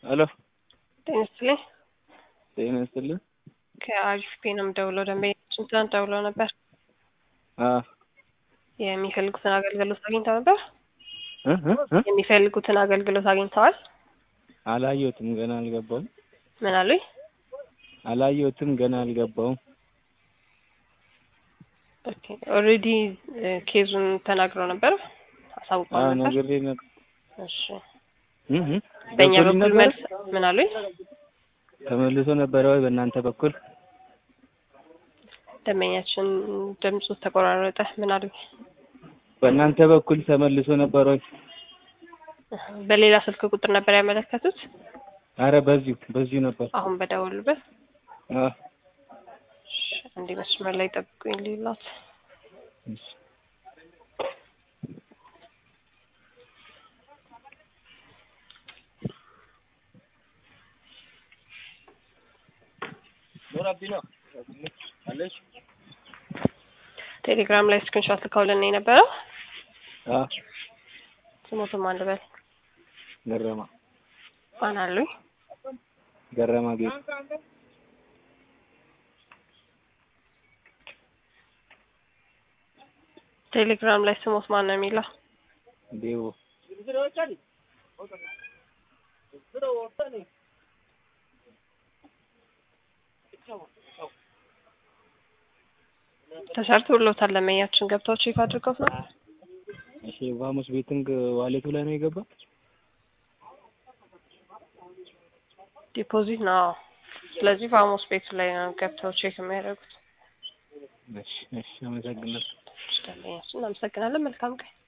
ሄሎ ጤና ይስጥልኝ። ጤና ይስጥልኝ። ከአሪፍ ፔ ነው የምደውለው። ደንበኛችን ትናንት ደውለው ነበር። አዎ የሚፈልጉትን አገልግሎት አግኝተው ነበር። እ እ እ የሚፈልጉትን አገልግሎት አግኝተዋል። አላየሁትም ገና አልገባውም። ምን አሉኝ? አላየሁትም ገና አልገባውም። ኦኬ ኦልሬዲ ኬዙን ተናግረው ነበር፣ አሳውቀው አዎ ነበር። ነግሬ ነበር። እሺ እ እ በእኛ ገብቶልኝ በኩል ነበር? መልስ ምን አሉኝ? ተመልሶ ነበረ ወይ በእናንተ በኩል? ደንበኛችን ድምፁ ተቆራረጠ። ምን አሉኝ? በእናንተ በኩል ተመልሶ ነበር ወይ? በሌላ ስልክ ቁጥር ነበር ያመለከቱት። አረ በዚሁ በዚሁ ነበር። አሁን በደወሉበት አዎ እንዲህ መስመር ላይ ጠብቁኝ ሊላት እሺ። ቴሌግራም ላይ ስክሪንሾት ልከውልን የነበረው አዎ ስሞቱን ማን ልበል? ገረማ ማን አሉኝ? ገረማ ጌቱ ቴሌግራም ላይ ስሞት ማን ነው የሚለው? ዴቦ ተሰርቶሎታል። ለመኛችን ገብተው ቼክ አድርገው ነው እሺ ቫሙስ ቤቲንግ ዋሌቱ ላይ ነው የገባ? ዲፖዚት ነው። ስለዚህ ፋሞስ ቤቱ ላይ ነው ገብተው ቼክ የሚያደርጉት። እሺ እሺ አመሰግናለሁ። ደንበኛችን እናመሰግናለን። መልካም ቀን